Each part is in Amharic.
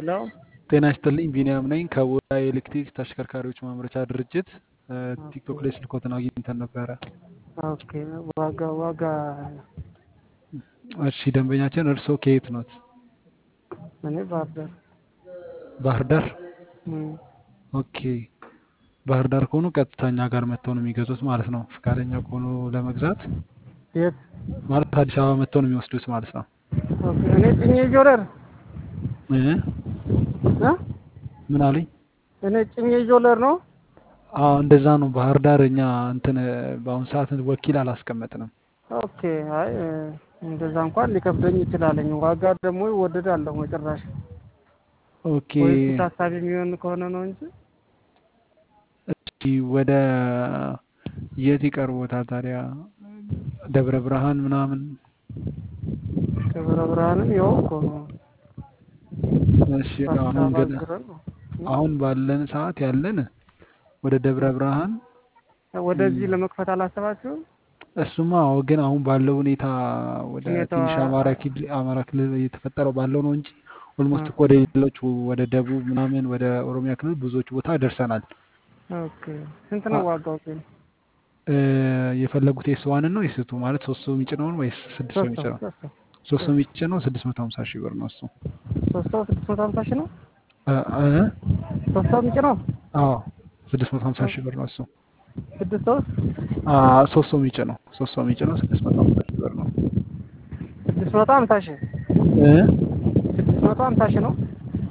ሄሎ ጤና ይስጥልኝ ቢኒያም ነኝ ከቡራ የኤሌክትሪክ ተሽከርካሪዎች ማምረቻ ድርጅት ቲክቶክ ላይ ስልኮትን አግኝተን ነበረ። ኦኬ ዋጋ ዋጋ እሺ ደንበኛችን እርስዎ ከየት ኖት? እኔ ባህር ዳር ባህር ዳር። እም፣ ኦኬ ባህር ዳር ከሆኑ ቀጥታ እኛ ጋር መጥተው ነው የሚገዙት ማለት ነው። ፈቃደኛ ከሆኑ ለመግዛት የት ማለት አዲስ አበባ መጥተው ነው የሚወስዱት ማለት ነው። ኦኬ እኔ ጭኜ ጆለር እ እ ምን አሉኝ? እኔ ጭኜ ጆለር ነው። አዎ እንደዛ ነው። ባህር ዳር እኛ እንትን በአሁኑ ሰዓት ወኪል አላስቀመጥንም። ኦኬ አይ እ፣ እንደዛ እንኳን ሊከብደኝ ይችላለኝ። ዋጋ ደግሞ ይወደዳለሁ መጨረሻ ኦኬ ወይስ ታሳቢ የሚሆን ከሆነ ነው እንጂ እሺ ወደ የት ይቀርቦታል ታዲያ? ደብረ ብርሃን ምናምን ደብረ ብርሃንም ይኸው እኮ ነው። እሺ አዲስ አሁን አበባ ግን ዙረን ነው። አሁን ባለን ሰዓት ያለን ወደ ደብረ ብርሃን ወደዚህ ለመክፈት አላሰባችሁም? እሱማ አዎ፣ ግን አሁን ባለው ሁኔታ ወደ ሁኔታው ትንሽ አማራ ክልል አማራ ክልል እየተፈጠረው ባለው ነው እንጂ ኦልሞስት እኮ ወደ ሌሎች ወደ ደቡብ ምናምን ወደ ኦሮሚያ ክልል ብዙዎች ቦታ ደርሰናል። ኦኬ ስንት ነው አ- ዋጋው ግን? እ፣ የፈለጉት ኤስ ዋንን ነው የስቱ ማለት ሶስት ሰው የሚጭነውን ወይስ ስድስት ሰው ሶስት ሰው የሚጭነው? ሶስት ሰው ሶስት ሰው የሚጭነው ስድስት መቶ ሀምሳ ሺህ ብር ነው እሱ። ሶስት ሰው ስድስት መቶ ሀምሳ ሺህ ነው። እ፣ እ፣ ሶስት ሰው የሚጭነው አዎ ስድስት መቶ ሀምሳ ሺህ ብር ነው እሱ። ስድስት ሰው አ፣ ሶስት ሰው የሚጭነው ሶስት ሰው የሚጭነው ስድስት መቶ ሀምሳ ሺህ ብር ነው። ስድስት መቶ ሀምሳ ሺህ እ፣ ስድስት መቶ ሀምሳ ሺህ ነው።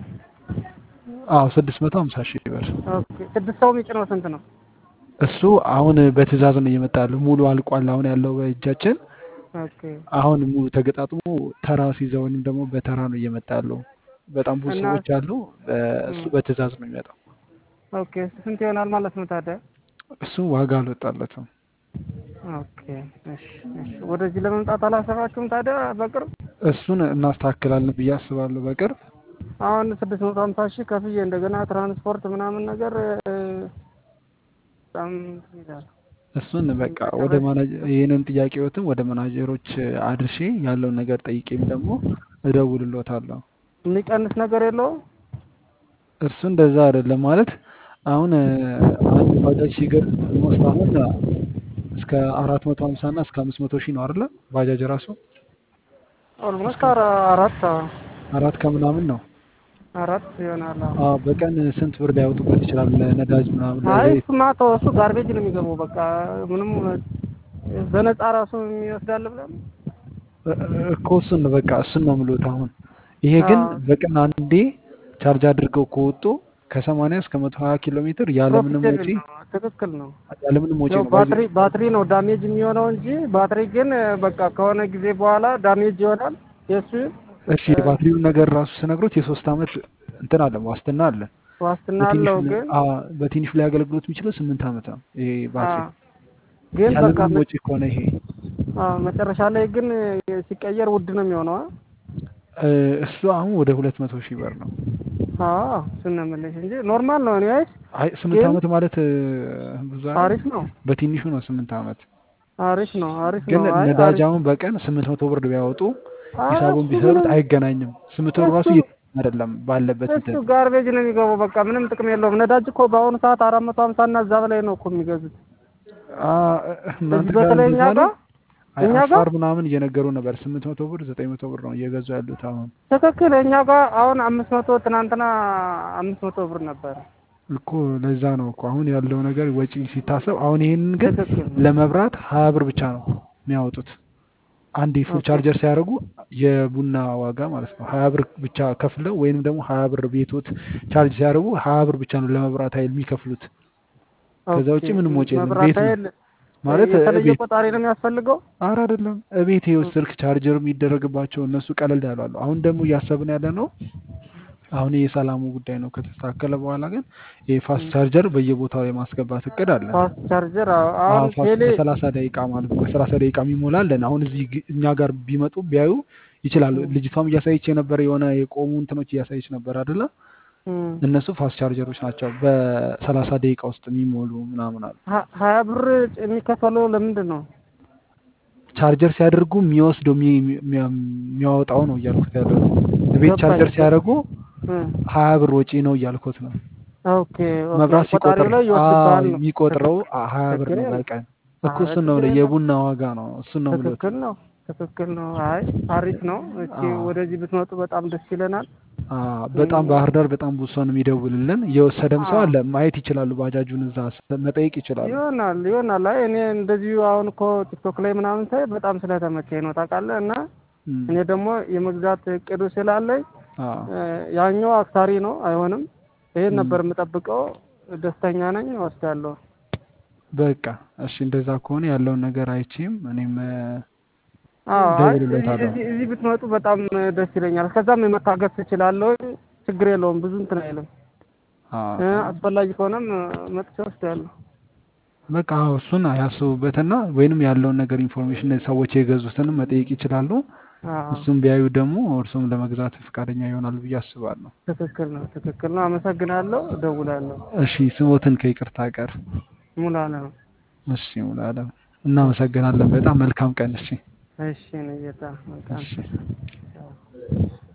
አዎ ስድስት መቶ ሀምሳ ሺህ ብር ኦኬ ስድስት ሰው የሚጭነው ስንት ነው? እሱ አሁን በትዕዛዝ ነው እየመጣ ያለው። ሙሉ አልቋል። አሁን ያለው በእጃችን ኦኬ አሁን ሙሉ ተገጣጥሞ ተራ ሲይዘው ወይም ደግሞ በተራ ነው እየመጣ ያለው። በጣም ብዙ እና ሰዎች አሉ። በ- እሱ እም፣ በትዕዛዝ ነው የሚመጣው። ኦኬ ስንት ይሆናል ማለት ነው ታዲያ? እሱ ዋጋ አልወጣለትም። ኦኬ እሺ እሺ ወደዚህ ለመምጣት አላሰባችሁም ታዲያ በቅርብ? እሱን እናስተካክላለን ብዬ አስባለሁ በቅርብ። አሁን ስድስት መቶ ሀምሳ ሺህ ከፍዬ እንደገና ትራንስፖርት ምናምን ነገር እ፣ በጣም እንትን ይላል። እሱን በቃ ወደ መጨረሻ ማናጀ ይህንን ጥያቄዎትም ወደ ማናጀሮች አድርሼ ያለውን ነገር ጠይቄም ደግሞ እደውልሎታለሁ። የሚቀንስ ነገር የለውም? እሱ እንደዛ አይደለም ማለት አሁን እ፣ አንድ ባጃጅ ሲገርም ኦልሞስት አሁን እስከ አራት መቶ ሀምሳ እና እስከ አምስት መቶ ሺህ ነው አይደለ? ባጃጅ ራሱ ኦልሞስት እስከ አራት አዎ፣ አራት ከምናምን ነው። አራት ይሆናል። አዎ። አዎ በቀን ስንት ብር ሊያወጡበት ይችላል? ለነዳጅ ምናምን አይ ለዘይት እሱማ ተወው፣ እሱ ጋርቤጅ ነው የሚገባው። በቃ ምንም በነፃ ራሱ የሚወስዳል ብለን እ- እ- እኮ እሱን ነው በቃ እሱን ነው የምልዎት። አሁን ይሄ ግን አዎ፣ በቀን አንዴ ቻርጅ አድርገው ከወጡ ከሰማንያ እስከ መቶ ሀያ ኪሎ ሜትር ያለምንም ፕሮፊቴብል ወጪ ነው። ትክክል ነው። ያለምንም ወጪ ያው ነው ባጃጅ ባትሪ ባትሪ ነው ዳሜጅ የሚሆነው እንጂ ባትሪ ግን በቃ ከሆነ ጊዜ በኋላ ዳሜጅ ይሆናል። የእሱ እሺ የባትሪውን ነገር ራሱ ስነግሮት የሶስት አመት እንትን አለ ዋስትና አለ። ዋስትና በትንሹ አለው ሊ- ግን አ በትንሹ ላይ አገልግሎት የሚችለው ስምንት አመት ነው ይሄ አ ባትሪ ግን በቃ ያለምንም መ- ወጪ ከሆነ ይሄ አ መጨረሻ ላይ ግን ሲቀየር ውድ ነው የሚሆነው። አ እ፣ እሱ አሁን ወደ ሁለት መቶ ሺህ ብር ነው። አዎ እሱን ነው የምልሽ እንጂ ኖርማል ነው። እኔስ አይ ስምንት ግን አመት ማለት እ፣ ብዙ አይደል? አሪፍ ነው፣ በትንሹ ነው ስምንት አመት። አሪፍ ነው፣ አሪፍ ግን ነው። አይ ነዳጅ አሪፍ አሁን በቀን ስምንት መቶ ብር ቢያወጡ አይ ሂሳቡን እሱ ቢሰሩት ምንም አይገናኝም። ስምንት ብር ራሱ እሱ እየተገኘ አይደለም ባለበት እሱ እንትን ጋርቤጅ ነው የሚገባው። በቃ ምንም ጥቅም የለውም። ነዳጅ እኮ በአሁኑ ሰዓት አራት መቶ ሀምሳ እና እዛ በላይ ነው እኮ የሚገዙት አ፣ እናንተ እዚህ ጋር በተለይ እኛ እንደዛ ነው። ጋር አይ እኛ ጋር አፋር ምናምን እየነገሩ ነበር ስምንት መቶ ብር ዘጠኝ መቶ ብር ነው እየገዙ ያሉት አሁን ትክክል። እኛ ጋር አሁን አምስት መቶ ትናንትና አምስት መቶ ብር ነበረ። እኮ ለዛ ነው እኮ አሁን ያለው ነገር ወጪ ሲታሰብ አሁን ይሄንን ግን ትክክል ነው። ለመብራት ሀያ ብር ብቻ ነው የሚያወጡት። አንድ ፉል ኦኬ ቻርጀር ሲያደርጉ የቡና ዋጋ ማለት ነው ሀያ ብር ብቻ ከፍለው ወይንም ደግሞ ሀያ ብር ቤቶት ቻርጅ ሲያደርጉ ሀያ ብር ብቻ ነው ለመብራት ኃይል የሚከፍሉት። ከዛ ኦኬ። ውጭ ምንም ወጪ የለም። መብራት ቤት ነው ኃይል ማለት የተለየ ቤት ቆጣሪ ነው የሚያስፈልገው። አረ አይደለም እቤት ይኸው ስልክ ቻርጀር የሚደረግባቸው እነሱ ቀለል ያሉ አሉ። አሁን ደግሞ እያሰብን ያለ ነው አሁን የሰላሙ ጉዳይ ነው ከተስተካከለ በኋላ ግን የፋስት ቻርጀር በየቦታው የማስገባት እቅድ አለ። ፋስት ቻርጀር አዎ። አዎ አሁን ፋስት ቴሌ በሰላሳ ደቂቃ ማለት ነው በሰላሳ ደቂቃ የሚሞላለን አሁን እዚህ ግ- እኛ ጋር ቢመጡ ቢያዩ ይችላሉ። ልጅቷም እያሳየች የነበረ የሆነ የቆሙ እንትኖች እያሳየች ነበር አይደለ? እም፣ እነሱ ፋስት ቻርጀሮች ናቸው በሰላሳ ደቂቃ ውስጥ የሚሞሉ ምናምን አሉ። ሀ- ሀያ ብር የሚከፈለው ለምንድን ነው? ቻርጀር ሲያደርጉ የሚወስደው የሚ- የሚ- የሚያወጣው ነው እያልኩት ያለው። ቤት ገባኝ። ቻርጀር ሲያደርጉ እም፣ ሀያ ብር ወጪ ነው እያልኩት ነው። ኦኬ ኦኬ መብራት ሲቆጥር ቆጣሪው ላይ አዎ ይወስድብሃል ነው። የሚቆጥረው ትክክል አ- ሀያ ብር ችግር ነው የለም። በቀን እኮ አረ እሱን ነው ችግር የምልህ፣ የለም። የቡና ዋጋ ነው እሱን ነው የምልህ። ትክክል ነው ትክክል ነው። አይ አሪፍ ነው። እቺ አዎ ወደዚህ ብትመጡ በጣም ደስ ይለናል። አዎ፣ በጣም ባህር ዳር በጣም ብዙ ሰው ነው የሚደውልልን። የወሰደም ሰው አዎ አለ፣ ማየት ይችላሉ። ባጃጁን እዛ ስ- መጠየቅ ይችላሉ። ይሆናል ይሆናል። አይ እኔ እንደዚሁ አሁን እኮ ቲክቶክ ላይ ምናምን ሳይ በጣም ስለተመቸኝ ነው ታውቃለህ። እና እም፣ እኔ ደግሞ የመግዛት እቅዱ ስላለኝ አዎ እ፣ ያኛው አክሳሪ ነው አይሆንም። ይሄን እም፣ ነበር የምጠብቀው። ደስተኛ ነኝ፣ እወስዳለሁ። በቃ እሺ፣ እንደዛ ከሆነ ያለውን ነገር አይቼም እኔም እ፣ አዎ አይ እዚህ እደውልለታለሁ። እዚህ እዚህ ብትመጡ በጣም ደስ ይለኛል። ከዛም የመታገስ ትችላለሁ። ችግር የለውም። ብዙ እንትን አይልም። አዎ እ፣ አዎ አስፈላጊ ከሆነም መጥቼ ወስዳለሁ። በቃ አዎ፣ እሱን ያስቡበትና ወይንም ያለውን ነገር ኢንፎርሜሽን ሰዎች የገዙትንም መጠየቅ ይችላሉ። አዎ እሱም ቢያዩ ደግሞ እርሱም ለመግዛት ፈቃደኛ ይሆናል ብዬ አስባለሁ። ትክክል ነው ትክክል ነው። አመሰግናለሁ። እደውላለሁ። እሺ ስሞትን ከይቅርታ ጋር ሙላለ ነው። እሺ ሙሉዓለም እናመሰግናለን። በጣም መልካም ቀን። እሺ እሺ ነው ጌታ መልካም እሺ ቻው።